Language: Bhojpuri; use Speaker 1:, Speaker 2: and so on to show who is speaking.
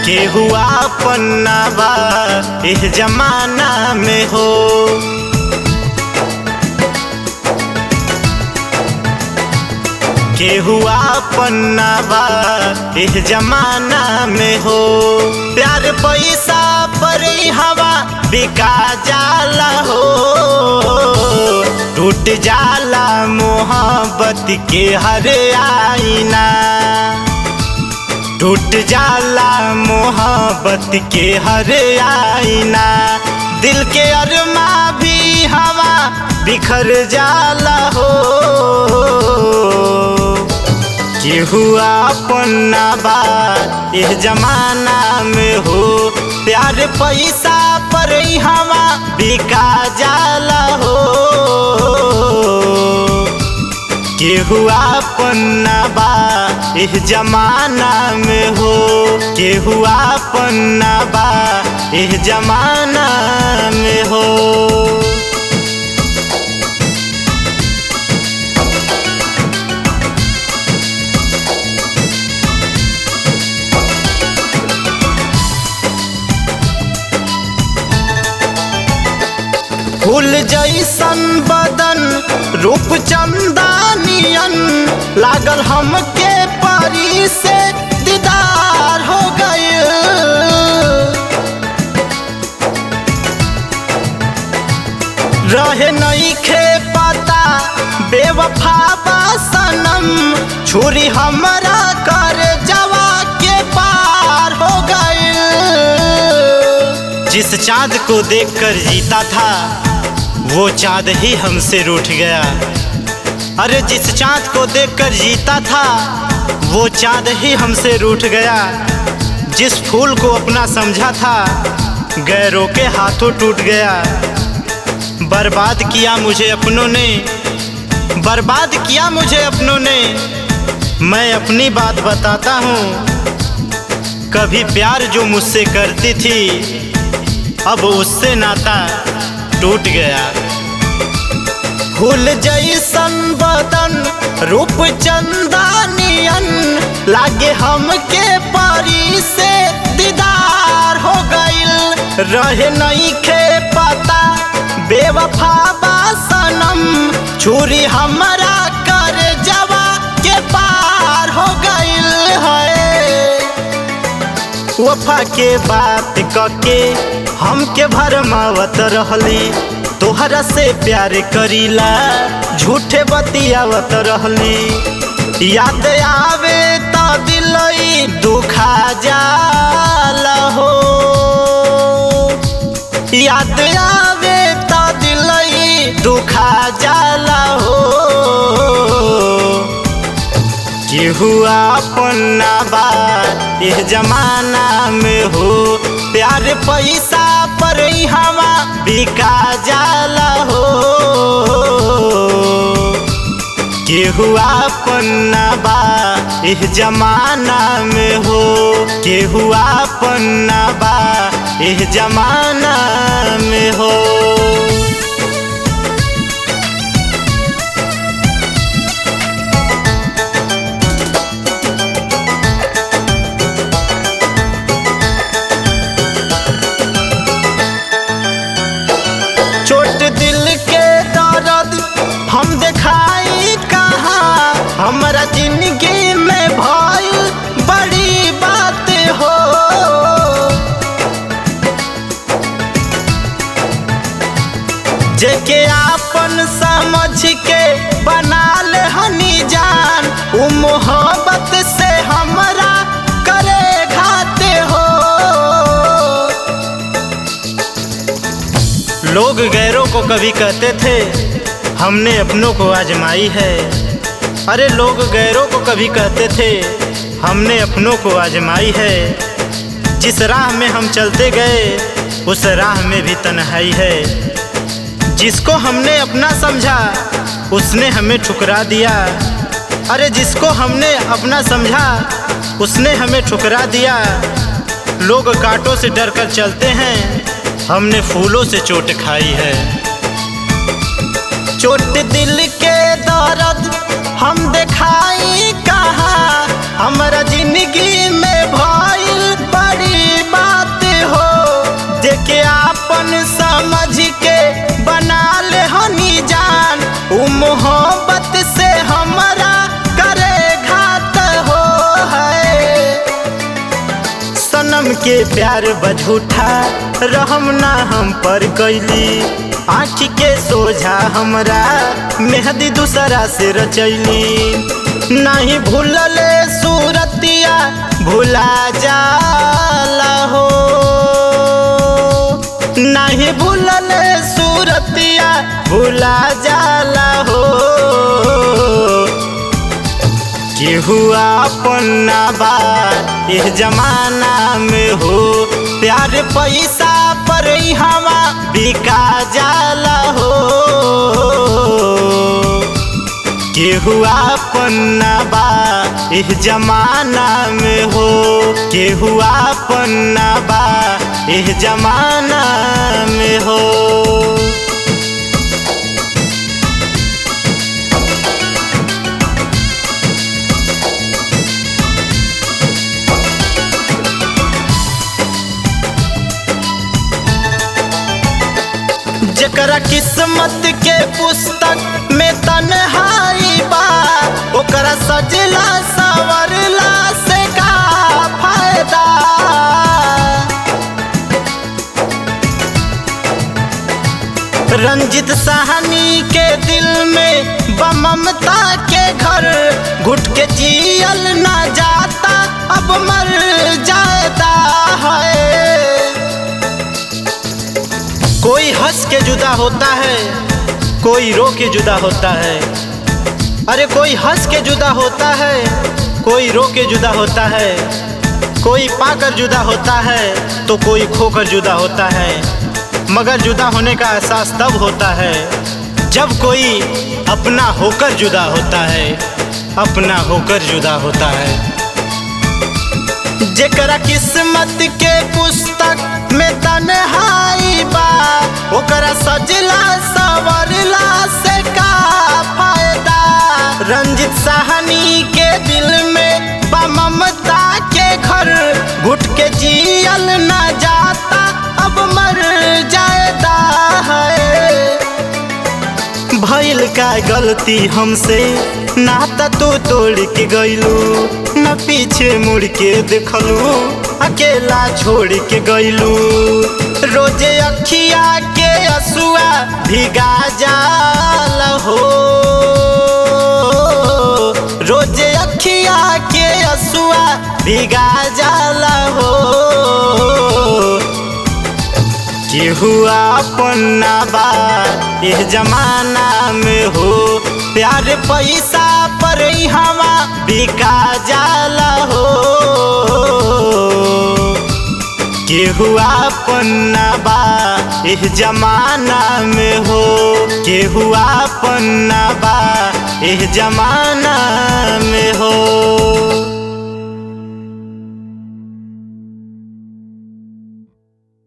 Speaker 1: केहू आपन ना बा इस जमाना में हो केहू आपन ना बा इस जमाना में हो प्यार पैसा पर ही हवा बिका जाला हो टूट जाला मोहब्बत के हर आईना टूट जाला मोहब्बत के हर आईना दिल के अरमा भी हवा बिखर जाला हो केहू आपन ना बा इस जमाना में हो प्यार पैसा पर ही हवा बिका जाला हो केहू आपन ना बा इस जमाना में हो केहू आपन ना बा इस जमाना में हो फूल जैसन बदन रूप चंदानियन लागल हमके परी से दीदार हो गए रहे नहीं खे पता बेवफा बा सनम छुरी हमरा कर जवा के पार हो गए जिस चांद को देखकर जीता था वो चांद ही हमसे रूठ गया अरे जिस चांद को देखकर जीता था वो चांद ही हमसे रूठ गया जिस फूल को अपना समझा था गैरों के हाथों टूट गया बर्बाद किया मुझे अपनों ने बर्बाद किया मुझे अपनों ने मैं अपनी बात बताता हूँ कभी प्यार जो मुझसे करती थी अब उससे नाता टूट गया फूल जैसन बदन रूप चंदानियन लागे हमके परी से दीदार हो गइल रहे नहीं खे पता बेवफा बा सनम छुरी हमरा कर जवा के पार हो गइल है वफा के बात कके हमके भरमावत रहली तोहरा से प्यार करीला झूठे बतियावत रहली याद आवे तो दिलई दुखा जाला हो याद आवे तो दिलई दुखा जाला हो केहू आपन ना बा इस जमाना में हो प्यार पैसा पर ही हवा बिका जाला हो केहू आपन ना बा इस जमाना में हो केहू आपन ना बा इस जमाना में हो चोट दिल के दर्द हम दिखाई कहाँ हमारा जिंदगी में भइल बड़ी बात हो जेके आपन समझ के बना ले हनी जान उ मोहब्बत से हमरा करे घाते हो लोग गैरों को कभी कहते थे हमने अपनों को आजमाई है अरे लोग गैरों को कभी कहते थे हमने अपनों को आजमाई है जिस राह में हम चलते गए उस राह में भी तन्हाई है जिसको हमने अपना समझा उसने हमें ठुकरा दिया अरे जिसको हमने अपना समझा उसने हमें ठुकरा दिया लोग कांटों से डर कर चलते हैं हमने फूलों से चोट खाई है चोट दिल के दर्द हम दिखाई कहाँ हमारा जिंदगी में भइल बड़ी के प्यार बझूठा रहम ना हम पर कैली आँख के सोझा हमरा मेहदी दूसरा से रचैली नहीं भूलले सूरतिया भुला जाला हो नहीं भूलले सूरतिया भुला जाला हो केहू अपना बात इस जमाना में हो प्यार पैसा पर हवा बिका जाला हो केहू अपना बा इस जमाना में हो केहू अपना बा इस जमाना में हो जकरा किस्मत के पुस्तक में तन्हाई बा ओकरा सजला सवरला से का फायदा रंजित साहनी के दिल में बममता के घर घुट के जियल ना जाता अब मर जाता है कोई हंस के जुदा होता है कोई रो के जुदा होता है अरे कोई हंस के जुदा होता है कोई रो के जुदा होता है कोई पाकर जुदा होता है तो कोई खोकर जुदा होता है मगर जुदा होने का एहसास तब होता है जब कोई अपना होकर जुदा होता है अपना होकर जुदा होता है जेकरा किस्मत के पुस्तक में तन्हाई बा ओकरा सजला सवरला से का फायदा रंजित साहनी के दिल में बा ममता के घर घुट के जियल ना जाता अब मर जाता है भइल का गलती हमसे नाता तू तोड़ के गइलू न पीछे मुड़ के देखलू अकेला छोड़ के गइलू रोजे अखिया के असुआ भिगा जाल हो रोजे अखिया के असुआ भिगा जाला हो केहू अपना बा इस जमाना में हो प्यार पैसा पर हवा बिका जाला हो केहू अपना बा इस जमाना में हो केहू अपना बा इस जमाना में हो